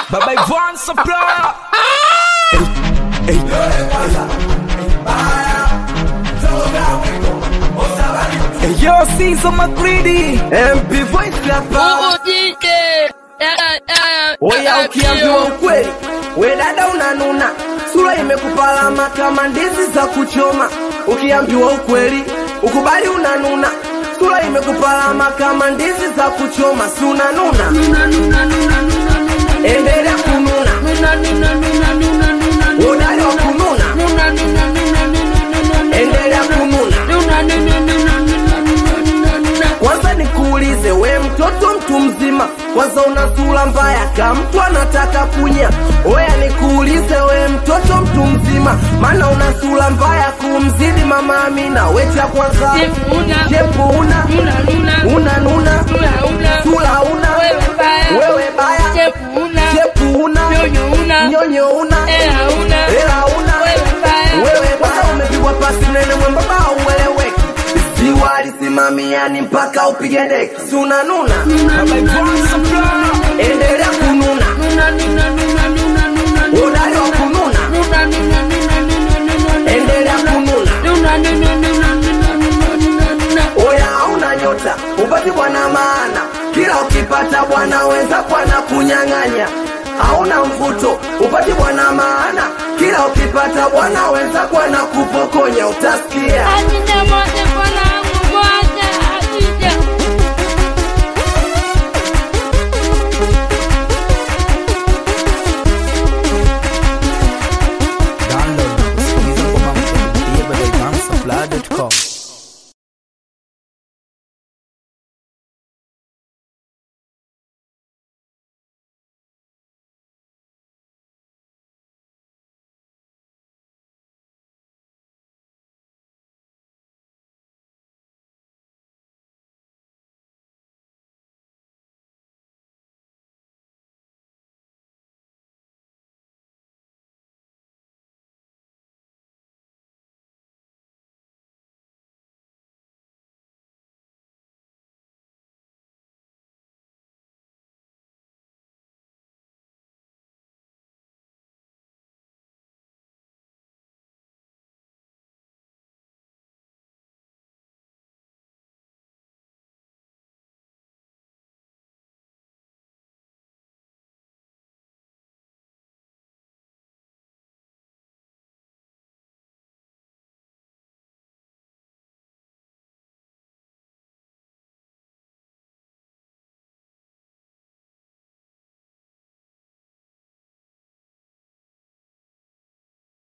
Baba Ivan Supplier. Hey, yo, Caesar McGreedy. MP Voice hapa. Ujike. Oya, ukiambiwa ukweli, we dada unanuna, sura imekupalama kama ndizi za kuchoma. Ukiambiwa ukweli, ukubali unanuna, sura imekupalama kama ndizi za kuchoma, si unanuna? Endelea kununa, udali wa kununa, endelea kununa. Kwanza nikuulize we mtoto mtu mzima, kwanza una sura mbaya kama mtu anataka kunya. Oya nikuulize we mtoto mtu mzima, maana una sura mbaya kumzidi mama Amina. We cha kwanza Jepuna. jepu una una nuna sura una wewe baya jepu una nyonyo una hela una wewe baya umepigwa pasi nene mwembamba aueleweki ziwa lisimamiani mpaka upige deki si unanuna Baba Ivan Supplier. endelea kununa udali wa kununa endelea kununa oya hauna nyota upati bwana maana kila ukipata bwana wenza kwana kunyang'anya hauna mvuto upati bwana maana kila ukipata bwana wenza kwana kupokonya utasikia Anina moja